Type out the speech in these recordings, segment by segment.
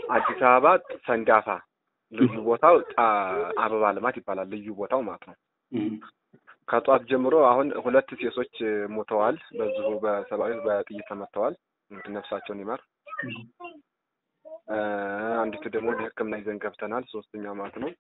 አዲስ አበባ ሰንዳፋ ልዩ ቦታው ጣ- አበባ ልማት ይባላል። ልዩ ቦታው ማለት ነው። እም፣ ከጧት ጀምሮ አሁን ሁለት ሴቶች ሞተዋል። በዚሁ በሰብአዊ በጥይት ተመተዋል። እንግዲህ ነፍሳቸውን ይማር። እም፣ እ፣ አንዲቱ ደግሞ ወደ ሕክምና ይዘን ገብተናል። ሶስተኛው ማለት ነው።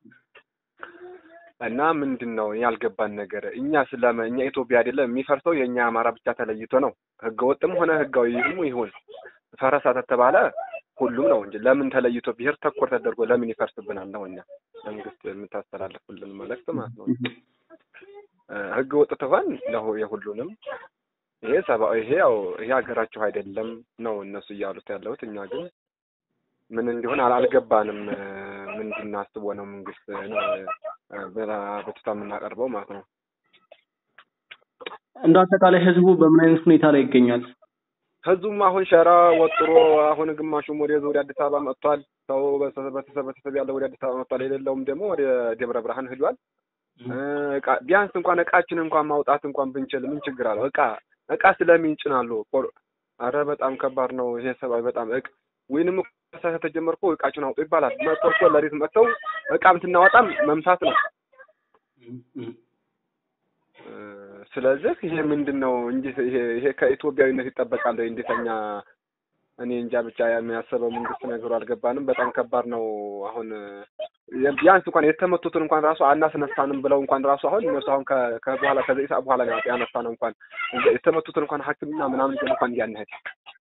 እና ምንድን ነው ያልገባን ነገር እኛ ስለመ እኛ ኢትዮጵያ አይደለም የሚፈርሰው የእኛ አማራ ብቻ ተለይቶ ነው። ህገ ወጥም ሆነ ህጋዊ ይሁን ይሁን ፈረሳ ተተባለ ሁሉም ነው እንጂ ለምን ተለይቶ ብሔር ተኮር ተደርጎ ለምን ይፈርስብናል ነው እኛ መንግስት የምታስተላልፉልን መልእክት ማለት ነው። እም፣ እ፣ ህገ ወጥ ትሆን ለሁ የሁሉንም ይሄ ሰብአዊ ይሄ ያው ይሄ ሀገራችሁ አይደለም ነው እነሱ እያሉት ያለሁት። እኛ ግን ምን እንዲሆን አል- አልገባንም። እ፣ ምን እንድናስቦ ነው መንግስት ነው እ፣ በቱታ የምናቀርበው ማለት ነው። እንደ አጠቃላይ ህዝቡ በምን አይነት ሁኔታ ላይ ይገኛል? ህዝቡም አሁን ሸራ ወጥሮ አሁን ግማሹም ወደ ወደ አዲስ አበባ መጥቷል። ሰው በተሰብ በተሰብ በተሰብ ያለው ወደ አዲስ አበባ መጥቷል። የሌለውም ደግሞ ወደ ደብረ ብርሃን ሂዷል። እ፣ እቃ ቢያንስ እንኳን እቃችን እንኳን ማውጣት እንኳን ብንችል ምን ችግር አለው? እቃ እቃ ስለምን ይጭናሉ? ቆር- አረ በጣም ከባድ ነው ይሄ ሰብአዊ በጣም እቅ ወይንም እኮ ተጀመርኩ እቃችሁን አውጡ ይባላል። መጥቶ እኮ ለሪት መጥተው እቃም ስናወጣም መምታት ነው። እም፣ እም፣ እ፣ ስለዚህ ይሄ ምንድን ነው እንጂ ይሄ ይሄ ከኢትዮጵያዊነት ይጠበቃል ወይ? እንዴተኛ እኔ እንጃ ብቻ የሚያስበው መንግስት ነገሩ አልገባንም። በጣም ከባድ ነው። አሁን እ፣ ቢያንስ እንኳን የተመቱትን እንኳን ራሱ አናስነሳንም ብለው እንኳን ራሱ አሁን እነሱ አሁን ከ- ከበኋላ ከዘጠኝ ሰዓት በኋላ ነው ያነሳ ነው እንኳን የተመቱትን እንኳን ሐኪምና ምናምን ይዘን እንኳን እንዲያናሄድ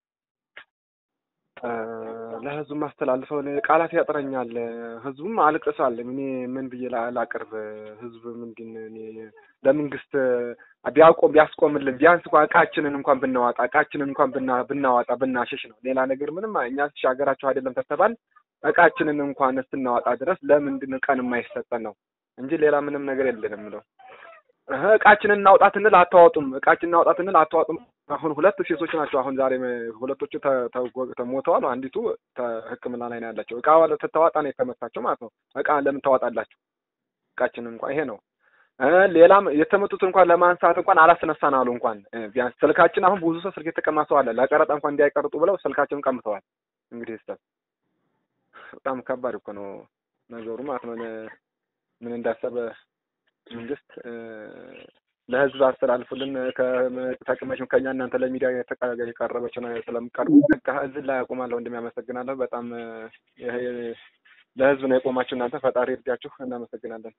እ፣ ለህዝቡ ማስተላልፈው እኔ ቃላት ያጥረኛል። ህዝቡም አልቅሷል። እኔ ምን ብዬ ላ- ላቅርብ? ህዝብ ምንድን እኔ ለመንግስት ቢያቆም ቢያስቆምልን ቢያንስ እንኳን እቃችንን እንኳን ብናዋጣ እቃችንን እንኳን ብና ብናዋጣ ብናሸሽ ነው። ሌላ ነገር ምንም እኛ እሺ ሀገራቸው አይደለም ተተባል እቃችንን እንኳን እስክናዋጣ ድረስ ለምንድን ነው ቀን የማይሰጠን ነው እንጂ ሌላ ምንም ነገር የለንም ነው። እህ እቃችንን እናውጣት እንል አታዋጡም፣ እቃችንን እናውጣት እንል አታዋጡም። አሁን ሁለት ሴቶች ናቸው። አሁን ዛሬ ሁለቶቹ ተ- ተ- ተሞተዋል። አንዲቱ ተ- ሕክምና ላይ ነው ያላቸው። እቃ ተተዋጣ ነው የተመታቸው ማለት ነው። እቃ ለምን ታዋጣላችሁ? እቃችንን እንኳን ይሄ ነው እ ሌላም የተመቱት እንኳን ለማንሳት እንኳን አላስነሳን አሉ። እንኳን እ ቢያንስ ስልካችን አሁን ብዙ ሰው ስልክ የተቀማ ሰው አለ። ለቀረጣ እንኳን እንዳይቀርጡ ብለው ስልካችንን ቀምተዋል። እንግዲህ ስተት በጣም ከባድ እኮ ነው ነገሩ ማለት ነው። እኔ- ምን እንዳሰበ መንግስት እ ለህዝብ አስተላልፉልን። ከጠቅመሽም ከኛ እናንተ ለሚዲያ የተቀ- የቀረበችው ነው ስለምቀርቡ በቃ እዚህ ላይ አቁማለሁ። እንደሚያመሰግናለሁ በጣም እ ይሄ ለህዝብ ነው የቆማችሁ እናንተ ፈጣሪ እርዳችሁ። እናመሰግናለን።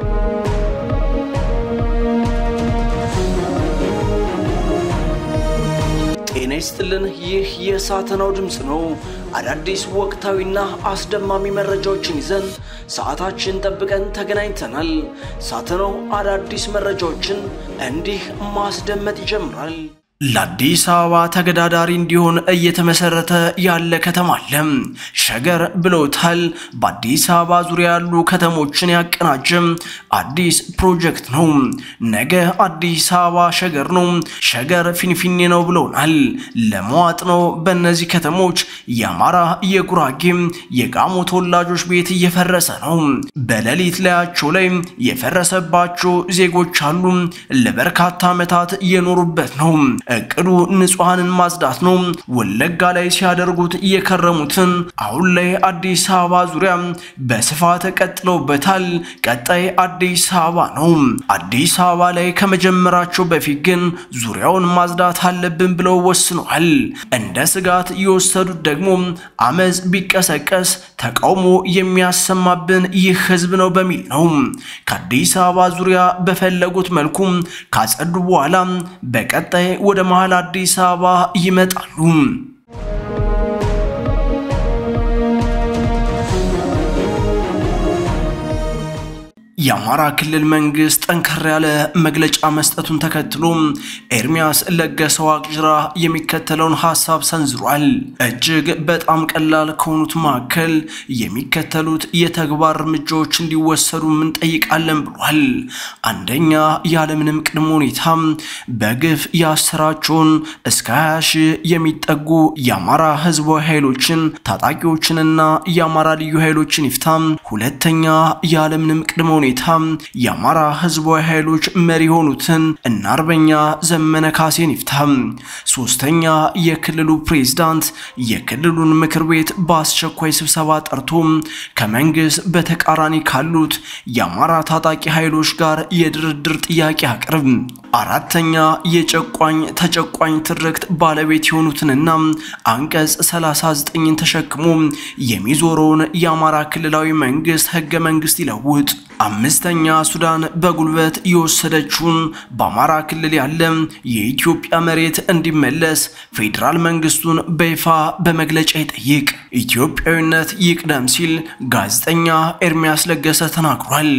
ጤና ይስጥልን። ይህ የሳተናው ድምፅ ነው። አዳዲስ ወቅታዊና አስደማሚ መረጃዎችን ይዘን ሰዓታችን ጠብቀን ተገናኝተናል። ሳተናው አዳዲስ መረጃዎችን እንዲህ ማስደመጥ ይጀምራል። ለአዲስ አበባ ተገዳዳሪ እንዲሆን እየተመሰረተ ያለ ከተማ አለ። ሸገር ብለውታል። በአዲስ አበባ ዙሪያ ያሉ ከተሞችን ያቀናጀ አዲስ ፕሮጀክት ነው። ነገ አዲስ አበባ ሸገር ነው፣ ሸገር ፊንፊኔ ነው ብለውናል። ለመዋጥ ነው። በእነዚህ ከተሞች የአማራ የጉራጌ የጋሞ ተወላጆች ቤት እየፈረሰ ነው። በሌሊት ላያቸው ላይ የፈረሰባቸው ዜጎች አሉ። ለበርካታ ዓመታት የኖሩበት ነው። እቅዱ ንጹሐንን ማጽዳት ነው። ወለጋ ላይ ሲያደርጉት የከረሙትን አሁን ላይ አዲስ አበባ ዙሪያ በስፋት ቀጥለውበታል። ቀጣይ አዲስ አበባ ነው። አዲስ አበባ ላይ ከመጀመራቸው በፊት ግን ዙሪያውን ማጽዳት አለብን ብለው ወስነዋል። እንደ ስጋት የወሰዱት ደግሞ አመፅ ቢቀሰቀስ ተቃውሞ የሚያሰማብን ይህ ህዝብ ነው በሚል ነው። ከአዲስ አበባ ዙሪያ በፈለጉት መልኩ ካጸዱ በኋላ በቀጣይ ወደ መሃል አዲስ አበባ ይመጣሉ። የአማራ ክልል መንግስት ጠንከር ያለ መግለጫ መስጠቱን ተከትሎ ኤርሚያስ ለገሰ ዋቅጅራ የሚከተለውን ሀሳብ ሰንዝሯል። እጅግ በጣም ቀላል ከሆኑት መካከል የሚከተሉት የተግባር እርምጃዎች እንዲወሰዱ እንጠይቃለን ብሏል። አንደኛ፣ ያለምንም ቅድመ ሁኔታ በግፍ ያሰራቸውን እስከ 20 ሺህ የሚጠጉ የአማራ ህዝባዊ ኃይሎችን ታጣቂዎችንና የአማራ ልዩ ኃይሎችን ይፍታ። ሁለተኛ፣ ያለምንም ቅድመ ሁኔታ ሁኔታ የአማራ ህዝባዊ ኃይሎች መሪ የሆኑትን እና አርበኛ ዘመነ ካሴን ይፍታ። ሶስተኛ የክልሉ ፕሬዝዳንት የክልሉን ምክር ቤት በአስቸኳይ ስብሰባ ጠርቶ ከመንግስት በተቃራኒ ካሉት የአማራ ታጣቂ ኃይሎች ጋር የድርድር ጥያቄ አቅርብ። አራተኛ የጨቋኝ ተጨቋኝ ትርክት ባለቤት የሆኑትንና አንቀጽ 39ን ተሸክሞ የሚዞረውን የአማራ ክልላዊ መንግስት ህገ መንግስት ይለውጥ። አምስተኛ ሱዳን በጉልበት የወሰደችውን በአማራ ክልል ያለ የኢትዮጵያ መሬት እንዲመለስ ፌዴራል መንግስቱን በይፋ በመግለጫ ይጠይቅ። ኢትዮጵያዊነት ይቅደም ሲል ጋዜጠኛ ኤርሚያስ ለገሰ ተናግሯል።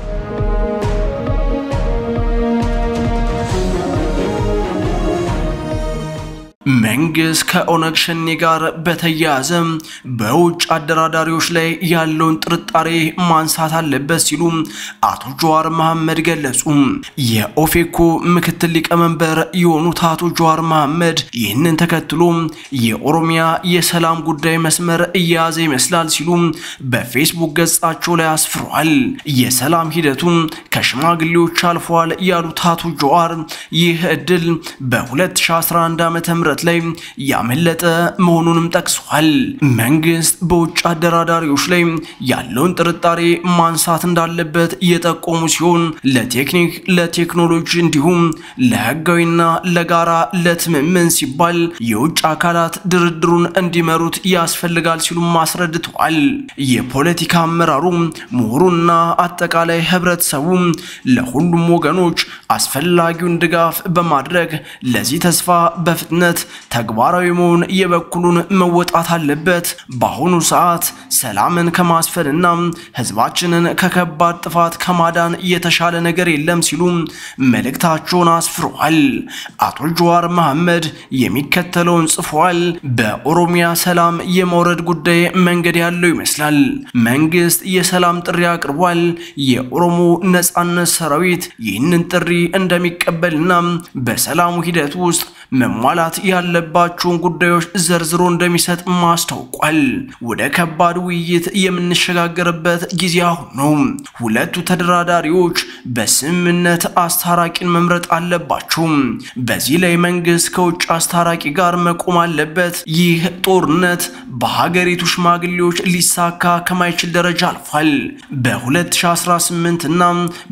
መንግስት ከኦነግ ሸኔ ጋር በተያያዘ በውጭ አደራዳሪዎች ላይ ያለውን ጥርጣሬ ማንሳት አለበት ሲሉ አቶ ጀዋር መሐመድ ገለጹ። የኦፌኮ ምክትል ሊቀመንበር የሆኑት አቶ ጀዋር መሐመድ ይህንን ተከትሎ የኦሮሚያ የሰላም ጉዳይ መስመር እየያዘ ይመስላል ሲሉ በፌስቡክ ገጻቸው ላይ አስፍሯል። የሰላም ሂደቱ ከሽማግሌዎች አልፏል ያሉት አቶ ጀዋር ይህ እድል በ2011 ዓ.ም ላይ ያመለጠ መሆኑንም ጠቅሷል። መንግስት በውጭ አደራዳሪዎች ላይ ያለውን ጥርጣሬ ማንሳት እንዳለበት የጠቆሙ ሲሆን ለቴክኒክ፣ ለቴክኖሎጂ እንዲሁም ለህጋዊና ለጋራ ለትምምን ሲባል የውጭ አካላት ድርድሩን እንዲመሩት ያስፈልጋል ሲሉም አስረድተዋል። የፖለቲካ አመራሩ ምሁሩና አጠቃላይ ህብረተሰቡ ለሁሉም ወገኖች አስፈላጊውን ድጋፍ በማድረግ ለዚህ ተስፋ በፍጥነት ተግባራዊ መሆን የበኩሉን መወጣት አለበት። በአሁኑ ሰዓት ሰላምን ከማስፈንና ህዝባችንን ከከባድ ጥፋት ከማዳን የተሻለ ነገር የለም ሲሉ መልእክታቸውን አስፍረዋል። አቶ ጀዋር መሐመድ የሚከተለውን ጽፏል። በኦሮሚያ ሰላም የመውረድ ጉዳይ መንገድ ያለው ይመስላል። መንግስት የሰላም ጥሪ አቅርቧል። የኦሮሞ ነጻነት ሰራዊት ይህንን ጥሪ እንደሚቀበልና በሰላሙ ሂደት ውስጥ መሟላት ያለባቸውን ጉዳዮች ዘርዝሮ እንደሚሰጥ ማስታውቋል። ወደ ከባድ ውይይት የምንሸጋገርበት ጊዜ አሁን ነው። ሁለቱ ተደራዳሪዎች በስምምነት አስታራቂን መምረጥ አለባቸው። በዚህ ላይ መንግስት ከውጭ አስታራቂ ጋር መቆም አለበት። ይህ ጦርነት በሀገሪቱ ሽማግሌዎች ሊሳካ ከማይችል ደረጃ አልፏል። በ2018 እና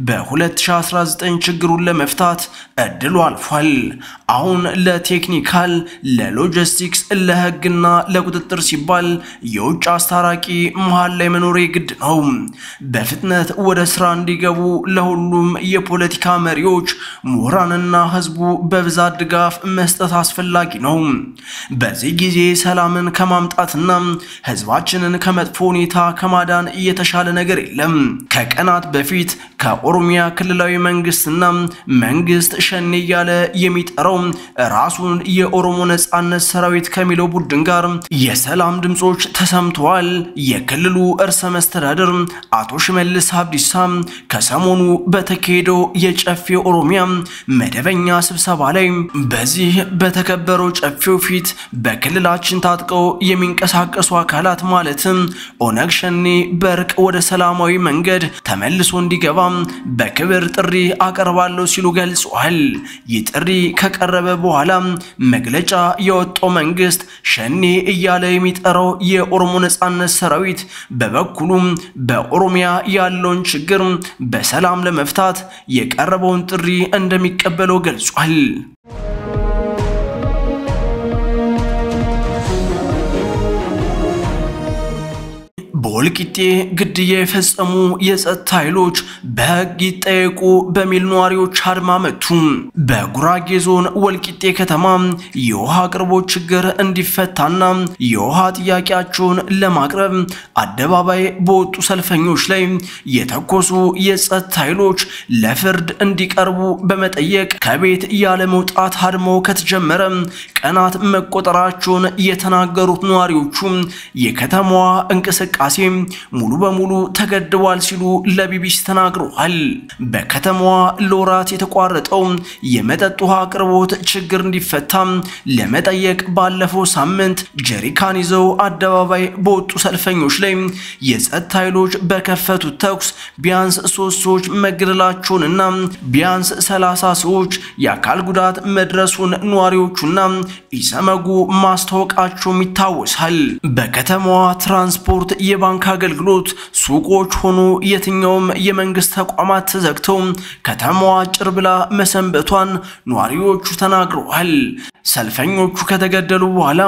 በ2019 ችግሩን ለመፍታት እድሉ አልፏል። አሁን ለቴክኒካል፣ ለሎጂስቲክስ፣ ለህግና ለቁጥጥር ሲባል የውጭ አስታራቂ መሃል ላይ መኖር ግድ ነው። በፍጥነት ወደ ስራ እንዲገቡ ለሁሉም የፖለቲካ መሪዎች፣ ምሁራንና ህዝቡ በብዛት ድጋፍ መስጠት አስፈላጊ ነው። በዚህ ጊዜ ሰላምን ከማምጣትና ህዝባችንን ከመጥፎ ሁኔታ ከማዳን የተሻለ ነገር የለም። ከቀናት በፊት ከኦሮሚያ ክልላዊ መንግስትና መንግስት ሸኔ እያለ የሚጠራው ራሱን የኦሮሞ ነጻነት ሰራዊት ከሚለው ቡድን ጋር የሰላም ድምፆች ተሰምተዋል። የክልሉ እርሰ መስተዳድር አቶ ሽመልስ አብዲሳ ከሰሞኑ በተካሄደው የጨፌ ኦሮሚያ መደበኛ ስብሰባ ላይ በዚህ በተከበረው ጨፌው ፊት በክልላችን ታጥቀው የሚንቀሳቀሱ አካላት ማለትም ኦነግ ሸኔ በእርቅ ወደ ሰላማዊ መንገድ ተመልሶ እንዲገባ በክብር ጥሪ አቀርባለሁ ሲሉ ገልጸዋል። ይህ ጥሪ ከቀረበ በኋላ መግለጫ የወጣው መንግስት ሸኔ እያለ የሚጠራው የኦሮሞ ነጻነት ሰራዊት በበኩሉም በኦሮሚያ ያለውን ችግር በሰላም ለመፍታት የቀረበውን ጥሪ እንደሚቀበለው ገልጿል። በወልቂጤ ግድያ የፈጸሙ የጸጥታ ኃይሎች በሕግ ይጠየቁ በሚል ነዋሪዎች አድማ መቱ። በጉራጌ ዞን ወልቂጤ ከተማ የውሃ አቅርቦት ችግር እንዲፈታና የውሃ ጥያቄያቸውን ለማቅረብ አደባባይ በወጡ ሰልፈኞች ላይ የተኮሱ የጸጥታ ኃይሎች ለፍርድ እንዲቀርቡ በመጠየቅ ከቤት ያለ መውጣት አድማው ከተጀመረ ቀናት መቆጠራቸውን የተናገሩት ነዋሪዎቹ የከተማዋ እንቅስቃሴ እንቅስቃሴ ሙሉ በሙሉ ተገድቧል ሲሉ ለቢቢሲ ተናግረዋል። በከተማዋ ለወራት የተቋረጠው የመጠጥ ውሃ አቅርቦት ችግር እንዲፈታ ለመጠየቅ ባለፈው ሳምንት ጀሪካን ይዘው አደባባይ በወጡ ሰልፈኞች ላይ የጸጥታ ኃይሎች በከፈቱት ተኩስ ቢያንስ ሶስት ሰዎች መገደላቸውንና ቢያንስ ሰላሳ ሰዎች የአካል ጉዳት መድረሱን ነዋሪዎቹና ኢሰመጉ ማስታወቃቸውም ይታወሳል። በከተማዋ ትራንስፖርት፣ የባንክ አገልግሎት፣ ሱቆች ሆኑ የትኛውም የመንግስት ተቋማት ተዘግተው ከተማዋ ጭር ብላ መሰንበቷን ነዋሪዎቹ ተናግረዋል። ሰልፈኞቹ ከተገደሉ በኋላ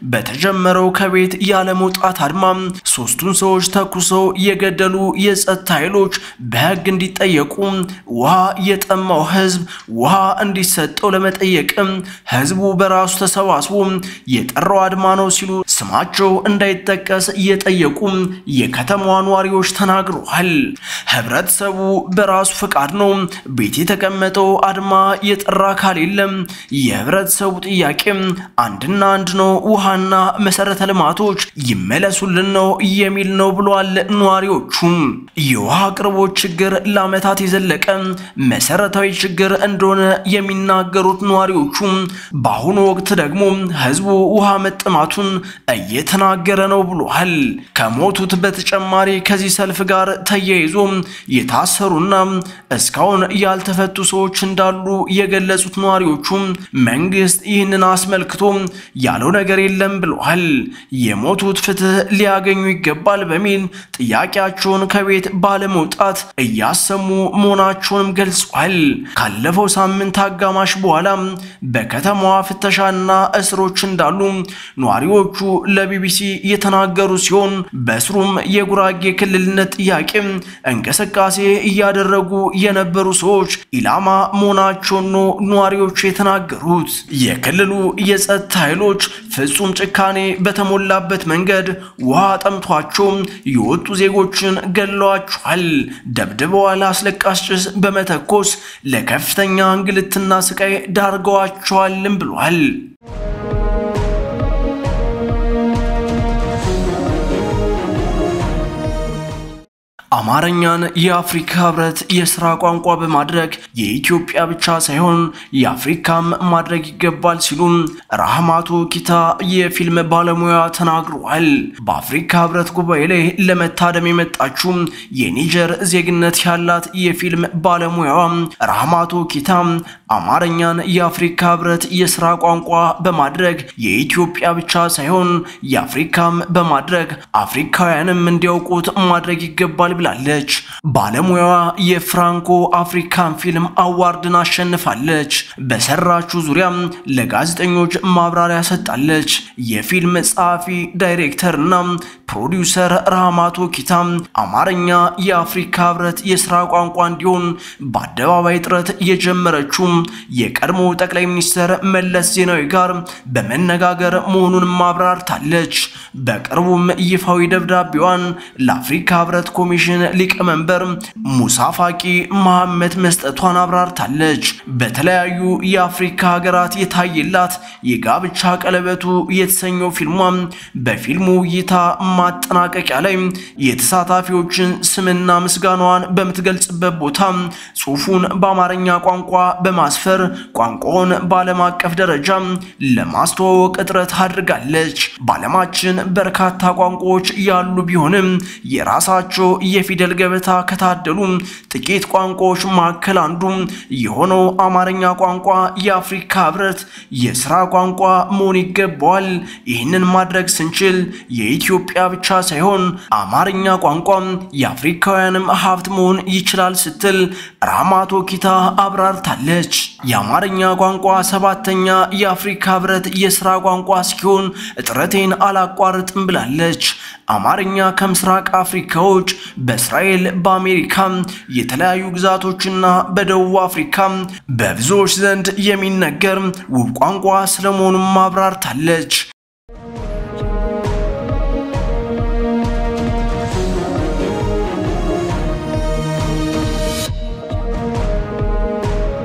በተጀመረው ከቤት ያለ መውጣት አድማ ሶስቱን ሰዎች ተኩሰው የገደሉ የጸጥታ ኃይሎች በሕግ እንዲጠየቁ ውሃ የጠማው ሕዝብ ውሃ እንዲሰጠው ለመጠየቅም ሕዝቡ በራሱ ተሰባስቦ የጠራው አድማ ነው ሲሉ ስማቸው እንዳይጠቀስ እየጠየቁ የከተማዋ ነዋሪዎች ተናግረዋል። ህብረተሰቡ በራሱ ፈቃድ ነው ቤት የተቀመጠው አድማ የጠራ አካል የለም። የህብረተሰቡ ጥያቄ አንድና አንድ ነው፣ ውሃና መሰረተ ልማቶች ይመለሱልን ነው የሚል ነው ብሏል። ነዋሪዎቹም የውሃ አቅርቦት ችግር ለዓመታት የዘለቀ መሰረታዊ ችግር እንደሆነ የሚናገሩት ነዋሪዎቹ በአሁኑ ወቅት ደግሞ ህዝቡ ውሃ መጠማቱን እየተናገረ ነው ብሏል። ከሞቱት በተጨማሪ ከዚህ ሰልፍ ጋር ተያይዞ የታሰሩና እስካሁን ያልተፈቱ ሰዎች እንዳሉ የገለጹት ነዋሪዎቹ መንግስት ይህንን አስመልክቶ ያለው ነገር የለም ብለዋል። የሞቱት ፍትህ ሊያገኙ ይገባል በሚል ጥያቄያቸውን ከቤት ባለመውጣት እያሰሙ መሆናቸውንም ገልጿል። ካለፈው ሳምንት አጋማሽ በኋላ በከተማዋ ፍተሻና እስሮች እንዳሉ ነዋሪዎቹ ለቢቢሲ የተናገሩ ሲሆን በስሩም የጉራጌ ክልልነት ጥያቄ እንቅስቃሴ እያደረጉ የነበሩ ሰዎች ኢላማ መሆናቸውን ነው ነዋሪዎቹ የተናገሩት። የክልሉ የጸጥታ ኃይሎች ፍጹም ጭካኔ በተሞላበት መንገድ ውሃ ጠምቷቸው የወጡ ዜጎችን ገድለዋቸዋል፣ ደብድበዋል፣ አስለቃሽ ጭስ በመተኮስ ለከፍተኛ እንግልትና ስቃይ ዳርገዋቸዋልም ብሏል። አማርኛን የአፍሪካ ህብረት የስራ ቋንቋ በማድረግ የኢትዮጵያ ብቻ ሳይሆን የአፍሪካም ማድረግ ይገባል ሲሉም ራህማቶ ኪታ የፊልም ባለሙያ ተናግረዋል። በአፍሪካ ህብረት ጉባኤ ላይ ለመታደም የመጣችው የኒጀር ዜግነት ያላት የፊልም ባለሙያዋ ራህማቶ ኪታ አማርኛን የአፍሪካ ህብረት የስራ ቋንቋ በማድረግ የኢትዮጵያ ብቻ ሳይሆን የአፍሪካም በማድረግ አፍሪካውያንም እንዲያውቁት ማድረግ ይገባል ብላለች። ባለሙያዋ የፍራንኮ አፍሪካን ፊልም አዋርድን አሸንፋለች። በሰራችው ዙሪያም ለጋዜጠኞች ማብራሪያ ሰጣለች። የፊልም ጸሐፊ ዳይሬክተር እና ፕሮዲውሰር ራህማቶ ኪታ አማርኛ የአፍሪካ ህብረት የስራ ቋንቋ እንዲሆን በአደባባይ ጥረት የጀመረችው የቀድሞ ጠቅላይ ሚኒስትር መለስ ዜናዊ ጋር በመነጋገር መሆኑን ማብራርታለች። በቅርቡም ይፋዊ ደብዳቤዋን ለአፍሪካ ህብረት ኮሚሽን ሊቀመንበር ሙሳ ፋቂ መሐመድ መስጠቷን አብራርታለች። በተለያዩ የአፍሪካ ሀገራት የታየላት የጋብቻ ቀለበቱ የተሰኘው ፊልሟ በፊልሙ እይታ ማጠናቀቂያ ላይ የተሳታፊዎችን ስምና ምስጋናዋን በምትገልጽበት ቦታ ጽሑፉን በአማርኛ ቋንቋ በማስፈር ቋንቋውን በዓለም አቀፍ ደረጃ ለማስተዋወቅ ጥረት አድርጋለች። በዓለማችን በርካታ ቋንቋዎች ያሉ ቢሆንም የራሳቸው የፊደል ገበታ ከታደሉ ጥቂት ቋንቋዎች መካከል አንዱ የሆነው አማርኛ ቋንቋ የአፍሪካ ህብረት የስራ ቋንቋ መሆን ይገባዋል። ይህንን ማድረግ ስንችል የኢትዮጵያ ብቻ ሳይሆን አማርኛ ቋንቋ የአፍሪካውያንም ሀብት መሆን ይችላል ስትል ራህማቶ ኪታ አብራርታለች። የአማርኛ ቋንቋ ሰባተኛ የአፍሪካ ህብረት የስራ ቋንቋ እስኪሆን ጥረቴን አላቋርጥም ብላለች። አማርኛ ከምስራቅ አፍሪካዎች በእስራኤል፣ በአሜሪካ የተለያዩ ግዛቶችና በደቡብ አፍሪካ በብዙዎች ዘንድ የሚነገር ውብ ቋንቋ ስለመሆኑም አብራርታለች።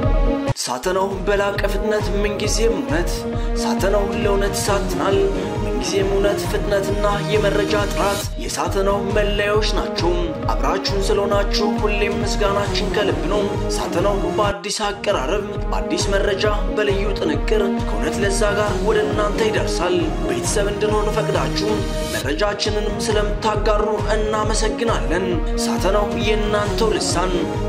ሳተናው በላቀ ፍጥነት ምንጊዜም እውነት ሳተናው ለእውነት ይሳትናል። የምንጊዜም እውነት ፍጥነትና የመረጃ ጥራት የሳተናው መለያዎች ናቸው። አብራችሁን ስለሆናችሁ ሁሌም ምስጋናችን ከልብ ነው። ሳተናው በአዲስ አቀራረብ፣ በአዲስ መረጃ፣ በልዩ ጥንቅር ከእውነት ለዛ ጋር ወደ እናንተ ይደርሳል። ቤተሰብ እንድንሆን ፈቅዳችሁ መረጃችንንም ስለምታጋሩ እናመሰግናለን። ሳተናው የእናንተው ልሳን